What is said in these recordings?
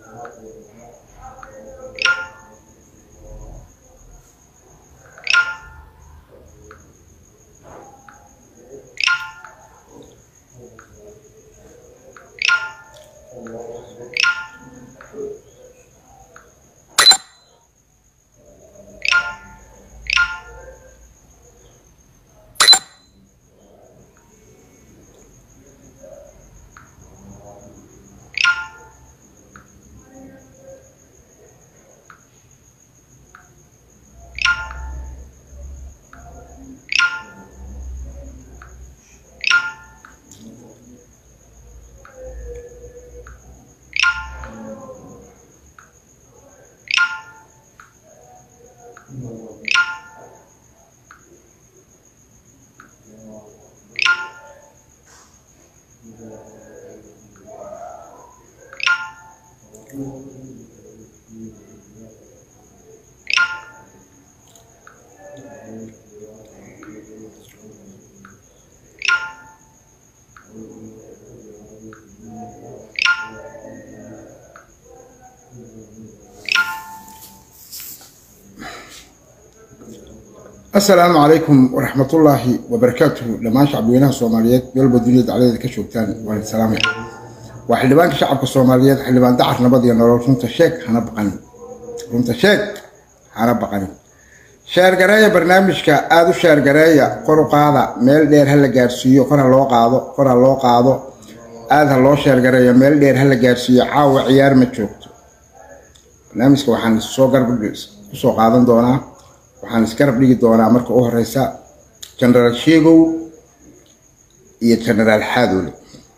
asalaamu calaykum waraxmatullaahi wabarakaatuhu dhammaan shacabweynaha soomaaliyeed meelba duniyada dacladeeda ka joogtaan waan salaamaya waa xildhibaanka shacabka soomaaliyeed xildhibaan dacar nabad iyo nolol runta sheeg hana baqanin runta sheeg hana baqanin sheergareeya barnaamijka aada u sheergareeya kor u qaada meel dheer ha la gaarsiiyo kor ha loo qaado kor ha loo qaado aada ha loo sheergareeyo meel dheer ha la gaarsiiyo caawa ciyaar ma joogto barnaamijka waxaan soo garb kusoo qaadan doonaa waxaan isgarab dhigi doonaa marka u horeysa genaraal sheegow iyo genaraal xaadoole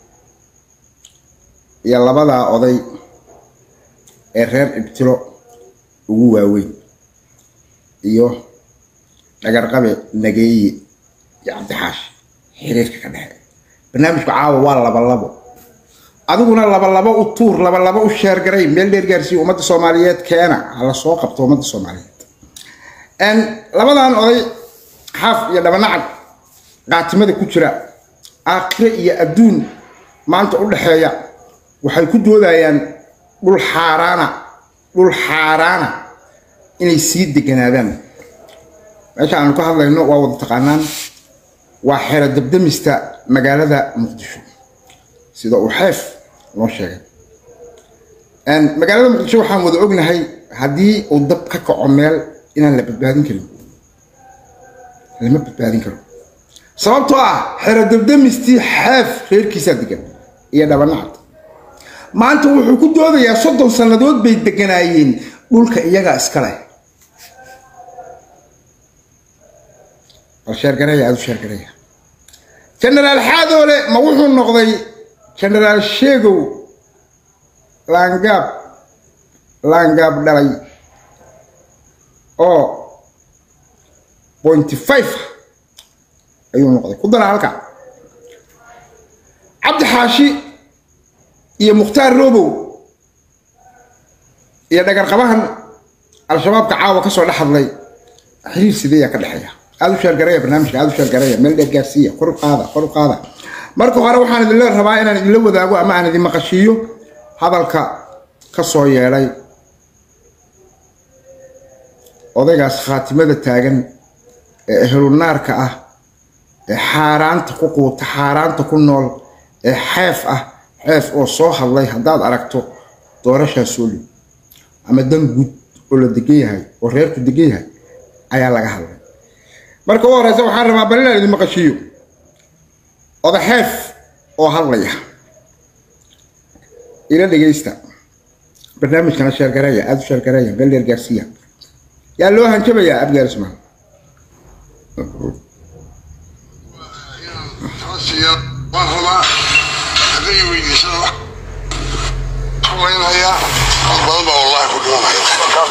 iyo labadaa oday ee reer ibtilo ugu waaweyn iyo dhagarqabe nageeye iyo cabdixaashi xiriirka ka dhexe barnaamijku caawa waa labalabo adiguna labalabo u tuur labalabo u sheergaray meel dheer gaarsiiya ummadda soomaaliyeed keena hala soo qabto ummadda soomaaliyeed labadan oday xaaf iyo dhabanacad qaatimada ku jira aakhire iyo adduun maanta u dhexeeya waxay ku doodayaan dhul xaaraana dhul xaaraana inay sii deganaadaan meesha aanu ka hadlayno waa wada taqaanaan waa xero dabdamista magaalada muqdisho sida uu xeef loo sheegay magaalada muqdisho waxaan wada ognahay haddii uu dab ka kaco meel inaan la badbaadin karin lama badbaadin karo sababtoo ah xero dabdamistii xeef reerkiisaa degan iyo dhabanacad maanta wuxuu ku doodayaa soddon sannadood bay deganaayeen dhulka iyagaa iska leh bal sheergareeya aada u sheergareeya genaraal xaadoole ma wuxuu noqday genaraal sheegow laangaab laangaab dhalay oo pointy five ayuu noqday ku dara halka cabdi xaashi iyo mukhtaar robow iyo dhagarqabahan al-shabaabka caawa kasoo dhex hadlay xiriir sideeyaa ka dhexeeya aada u sheergareeya barnaamijka aada u sheergareeya meel dheer gaarsiiya kor u qaada kor u qaada marka hore waxaan idinla rabaa inaan idinla wadaago ama aan idin maqashiiyo hadalka ka soo yeedhay odaygaas khaatimada taagan ee ehlunaarka ah ee xaaraanta ku quuta xaaraanta ku nool ee xeef ah xeef oo soo hadlay haddaad aragto doorashaa sooli ama dan guud oo la degan yahay oo reerku degan yahay ayaa laga hadlay marka u horeysa waxaan rabaa bal inaan idin maqashiiyo oda xeef oo hadlaya ila dhegaysta barnaamijkana sheergareeya aada u sheergareeya meel dheer gaarsiiya yaa loo hanjabayaa abgaar ismaan waan rabaa hadday weydiisana wax haweynayaa dad badan baa wallahi ku dhimanaya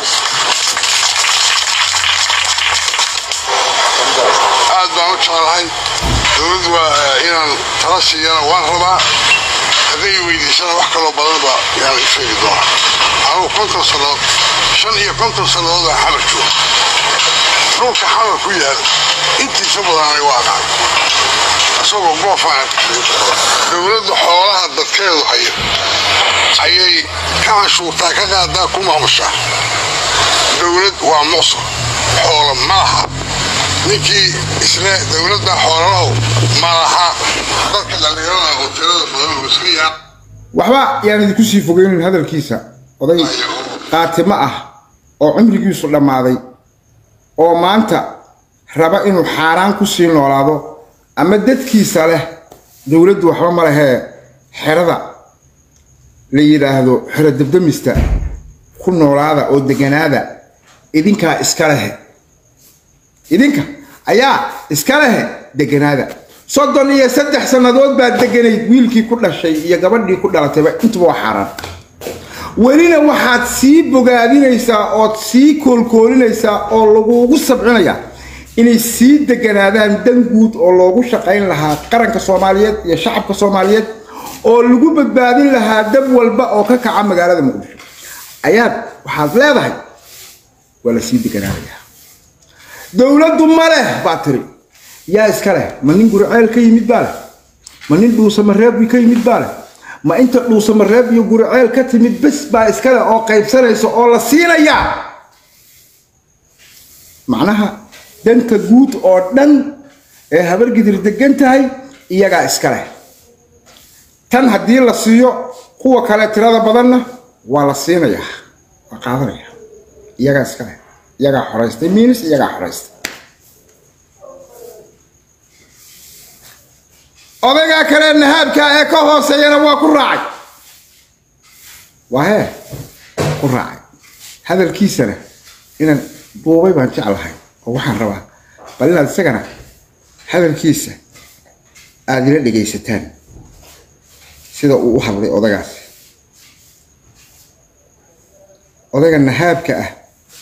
aad baan u jeclahay dowladdu waa inaan tala siiyana waan rabaa hadday weydiisana wax kaloo badan baa yaan sheegi doona anugu konton sannadood shan iyo konton sannadood baan xamar jooga dhulka xamar ku yaal intiisa badanay waa dhacay isagoo goofaan dowladda xoolaha dadkeedu haya ayay ka canshuurtaa ka qaadaa ku maamushaa dowlad waa muqsur xoolo ma laha ninkii isle dowladda xoolalahow ma laha dadka dhallinyarada hoteelada badan iska yaa waxba yaan idinku sii fogeynin hadalkiisa oday qaatimo ah oo cumrigiisu dhammaaday oo maanta raba inuu xaaraan ku sii noolaado ama dadkiisa leh dowladdu waxba ma lehee xerada la yidhaahdo xero dabdamista ku noolaada oo deganaada idinkaa iska lehe idinka ayaa iska lehe deganaada soddon iyo saddex sannadood baa deganayd wiilkii ku dhashay iyo gabadhii ku dhalatayba intuba waa xaaraan welina waxaad sii bogaadinaysaa ood sii koolkoolinaysaa oo laguugu sabcinayaa inay sii deganaadaan dan guud oo loogu shaqayn lahaa qaranka soomaaliyeed iyo shacabka soomaaliyeed oo lagu badbaadin lahaa dab walba oo ka kaca magaalada muqdisho ayaad waxaad leedahay waa la sii deganaanayaa dowladdu ma leh baa tiri yaa iska leh ma nin guriceel ka yimid baa leh ma nin dhuusamareeb ka yimid baa leh ma inta dhuusamareeb iyo guriceel ka timid bes baa iska leh oo qaybsanaysa oo la siinayaa macnaha danta guud oo dhan ee habargidir degan tahay iyagaa iska leh tan haddii la siiyo kuwa kale tirada badanna waa la siinayaa waa qaadanaya iyagaa iska leh iyagaa xoraystay miinis iyagaa xoraystay odaygaa kale nahaabkaa ee ka hooseeyana waa ku raacay waa hee ku raacay hadalkiisana inaan buubay baan jeclahay oo waxaan rabaa bal inaad isagana hadalkiisa aada ila dhegaysataan sida uu u hadlay odagaas odayga nahaabka ah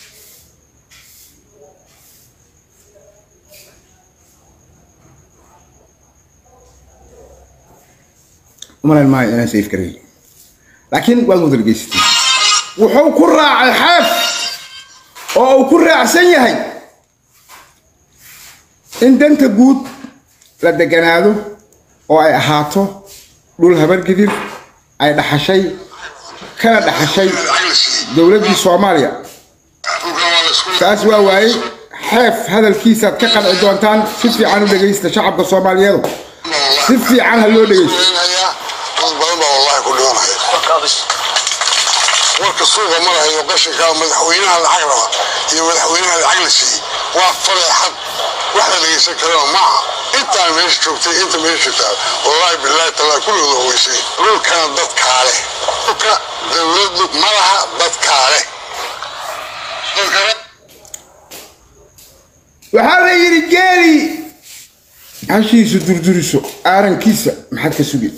umalan maayo inaan saif garay laakiin waad wada dhegaysatay wuxuu ku raacay xeef oo uu ku raacsan yahay in danta guud la deganaado oo ay ahaato dhul habargidir ay dhaxashay kana dhaxashay dowladdii soomaaliya taas waa waayey xeef hadalkiisaad ka qanci doontaan si fiican u dhegaysta shacabka soomaaliyeedu si fiican ha loo dhegaysto dad badan baa wallahi ku dhimanaya warka suuqa marahayo qashinka madaxweynaha lacag raba iyo madaxweynaha lacag la siiyey waa fadeexad wax la dhegaysan karana maaha intaan meesha joogtay inta meesha joogtaa wallahi billahi talaa kulligooda ogeysay dhulkana dadkaa leh dhulka dowladdu ma laha dadkaa leh waxaa la yidhi geeli hashiisu durduriso aarankiisa maxaad ka sugi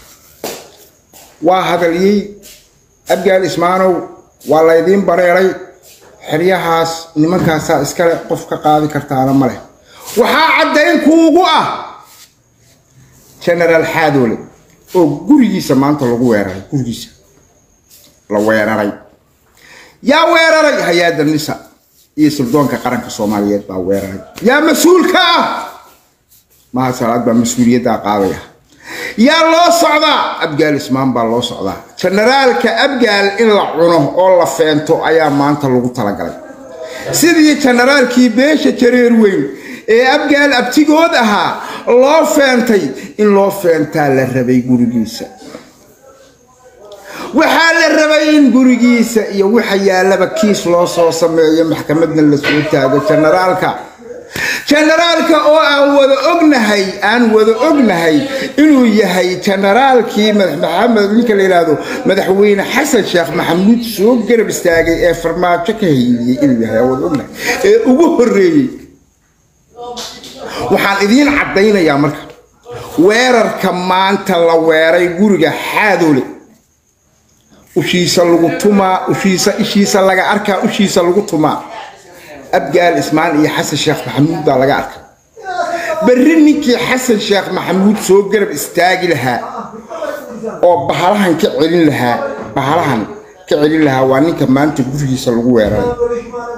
waa hadaliyey abgaal ismaanow waa laydiin bareeray xeryahaas nimankaasaa iskale qof ka qaadi kartaana ma leh waxaa caddayn kuugu ah genaraal xaadoole oo gurigiisa maanta lagu weeraray gurigiisa la weeraray yaa weeraray hay-adda nisa iyo sirdoonka qaranka soomaaliyeed baa weeraray yaa mas-uulka ah maha salaad baa mas-uuliyaddaa qaadaya yaa loo socdaa abgaal ismaan baa loo socdaa jenaraalka abgaal in la cuno oo la feento ayaa maanta lagu talagalay sidii jenaraalkii beesha jareer weyn ee abgaal abtigood ahaa loo feentay in loo feentaa la rabay gurigiisa waxaa la rabay in gurigiisa iyo waxa yaalaba kiis loo soo sameeyo maxkamadna la soo taago jenaraalka jenaraalka oo aan wada ognahay aan wada ognahay inuu yahay jenaraalkii maxamed ninka la yidhaahdo madaxweyne xasan sheekh maxamuud soo garab istaagay ee farmaajo ka haydiyey inuu yahay aan wada ognahay ee ugu horreeyey waxaan idiin caddaynayaa marka weerarka maanta la weeray guriga xaadoole ushiisa lagu tumaa ushiisa ishiisa laga arkaa ushiisa lagu tumaa abgaal ismaan iyo xasan sheekh maxamuud baa laga arkay berri ninkii xasan sheekh maxamuud soo garab istaagi lahaa oo bahalahan ka celin lahaa bahalahan ka celin lahaa waa ninka maanta gurigiisa lagu weeraray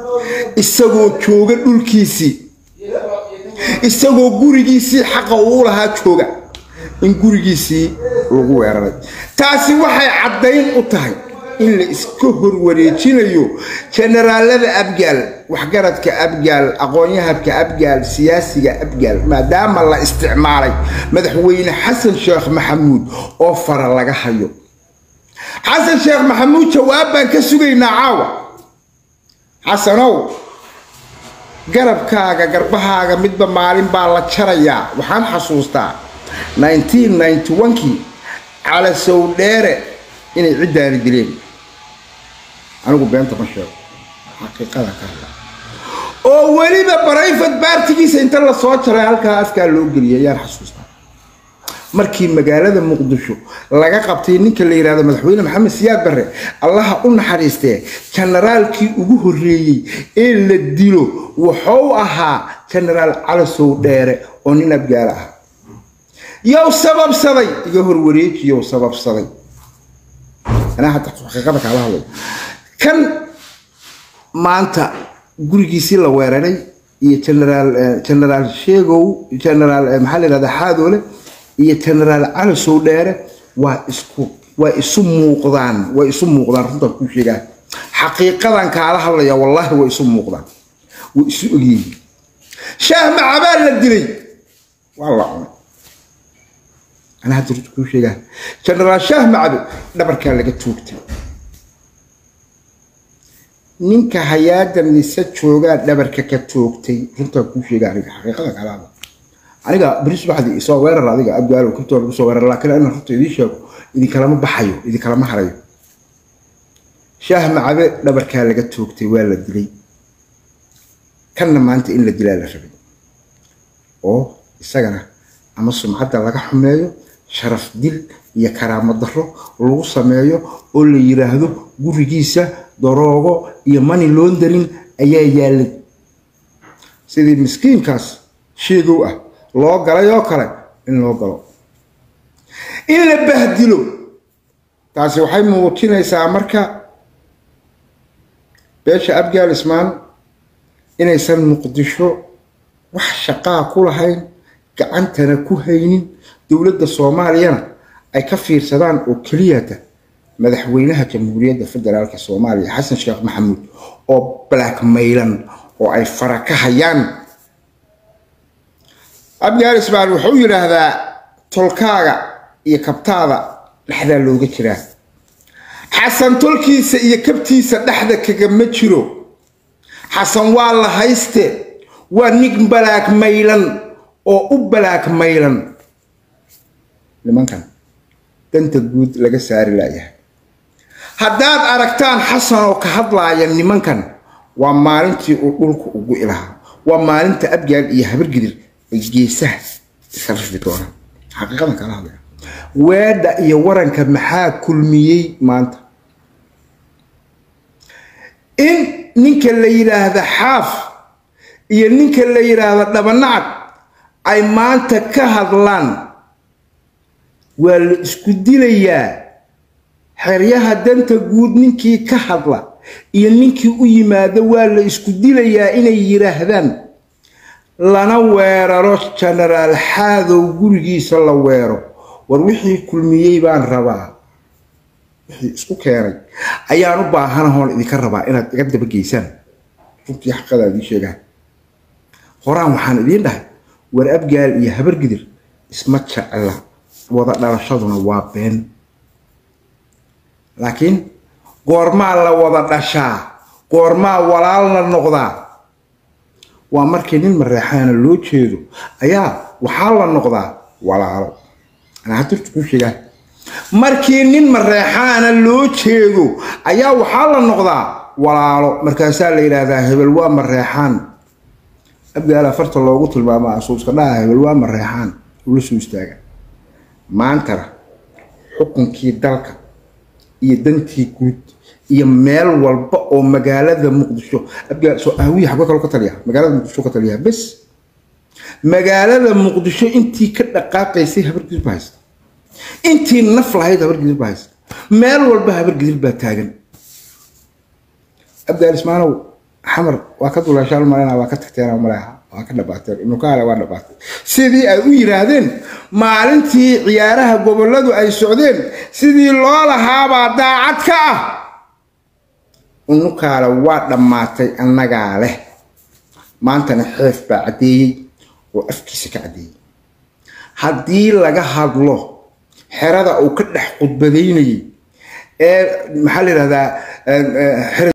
isagoo jooga dhulkiisii isagoo gurigiisii xaqa uu lahaa jooga in gurigiisii lagu weeraray taasi waxay caddayn u tahay in la iska horwareejinayo jenaraalada abgaal waxgaradka abgaal aqoon-yahabka abgaal siyaasiga abgaal maadaama la isticmaalay madaxweyne xasan sheekh maxamuud oo fara laga hayo xasan sheekh maxamuud jawaab baan ka sugaynaa caawa xasanow garabkaaga garbahaaga midba maalin baa la jarayaa waxaan xasuustaa 1991kii calasow dheere inay ciddaani dileen anigu beenta ma sheego xaqiiqada ka hadla oo weliba barayfad baartigiisa inta la soo jaray halkaa afkaa loo geliyay ayaan xasuustaa markii magaalada muqdisho laga qabtay ninka la yidhahdo madaxweyne maxamed siyaad barre allaha u naxariistee jenaraalkii ugu horreeyey ee la dilo wuxuu ahaa jenaraal calasow dheere oo nin abgaala ah yow sababsaday iga horwareeji yow sababsaday anaa hadda xaqiiqada kaala hadlay kan maanta gurigiisii la weeraray iyo generaal generaal sheegow generaal maxaa la yidhahdaa xaadoole iyo generaal calasow dheere waa isku waa isu muuqdaan way isu muuqdaan runtaan kuu sheegaa xaqiiqadan kaala hadlaya wallaahi way isu muuqdaan way isu ogyihiin shaah macabaa la dilay waa la cunay anaa hadda runta kuu sheegaa generaal shaah macabe dhabarkaa laga toogtay ninka hayaada mise joogaa dhabarka ka toogtay runtaan kuu sheega aniga xaqiiqada kalaada aniga beri subaxdii isoo weerar adiga abgaalo kabtoo lagu soo weerar laakiin inaan runta idiin sheego idinkalama baxayo idinkalama harayo shaah macabe dhabarkaa laga toogtay waa la dilay kanna maanta in la dilaa la rabay oo isagana ama sumcadda laga xumeeyo sharaf dil iyo karaamo darro lagu sameeyo oo la yiraahdo gurigiisa daroogo iyo money laundering ayaa yaallay sidii miskiinkaas sheegow ah loo galay oo kale in loo galo in la bahdilo taasi waxay muujinaysaa marka beesha abgaal ismaan inaysan muqdisho wax shaqaa ku lahayn gacantana ku haynin dowladda soomaaliyana ay ka fiirsadaan oo keliyata madaxweynaha jamhuuriyadda federaalk soomaaliya xasan sheekh maxamuud oo blackmaylan oo ay fara ka hayaan abgaal ismaal wuxuu yidhaahdaa tolkaaga iyo kabtaada dhexdaa looga jiraa xasan tolkiisa iyo kabtiisa dhexda kagama jiro xasan waa la hayste waa nig balaagmaylan oo u balaagmaylan nimankan danta guud laga saari laayahay haddaad aragtaan xasan oo ka hadlaaya nimankan waa maalintii uu dhulka ugu ilahaa waa maalinta abgaal iyo habargidir ay geesaha iska rifi doonaan xaqiiqadan kala hadlaya weedha iyo waranka maxaa kulmiyey maanta in ninka la yidhaahda xaaf iyo ninka la yidhaahda dhabanacad ay maanta ka hadlaan waa la isku dilayaa xeryaha danta guud ninkii ka hadla iyo ninkii u yimaado waa la isku dilayaa inay yidhaahdaan lana weeraro genaraal xaadow gurigiisa la weero war wixii kulmiyey baan rabaa wixii isku keenay ayaan u baahanahoon idinka rabaa inaad iga dabageysaan runtii xaqadaa idiin sheegaan horaan waxaan idiin dhahay war abgaal iyo habargidir isma jecla wada dhalashaduna waa been laakiin goormaa la wada dhashaa goormaa walaal la noqdaa waa markii nin mareexaana loo jeedo ayaa waxaa la noqdaa walaalo anaa hadurta kuu sheegaa markii nin mareexaana loo jeedo ayaa waxaa la noqdaa walaalo markaasaa la yidhaahdaa hebel waa mareexaan abgaal afarta loogu tilmaama asuuska dhaha hebel waa mareexaan ula soo istaaga maantana xukunkii dalka iyo dantii guud iyo meel walba oo magaalada muqdisho abgaalsoawiya xaggo kale ka taliya magaalada muqdisho ka taliya bes magaalada muqdisho intii ka dhaqaaqaysay habargidir baa haysta intii naf lahayd habargidir baa haysta meel walba habargidir baa taagan abgaal ismaanow xamar waa ka dulashaal malena waa ka tagteen maleha waa ka dhabaateen nukaale waa dhabaatay sidii ay u yiraahdeen maalintii ciyaaraha goboladu ay socdeen sidii loo lahaabaa daacad ka ah unukaale waa dhammaatay annagaa leh maantana xeef baa caddeeyey oo afkiisa ka caddeeyey haddii laga hadlo xerada uu ka dhex khudbadaynayay ee maxaa la yidhahdaa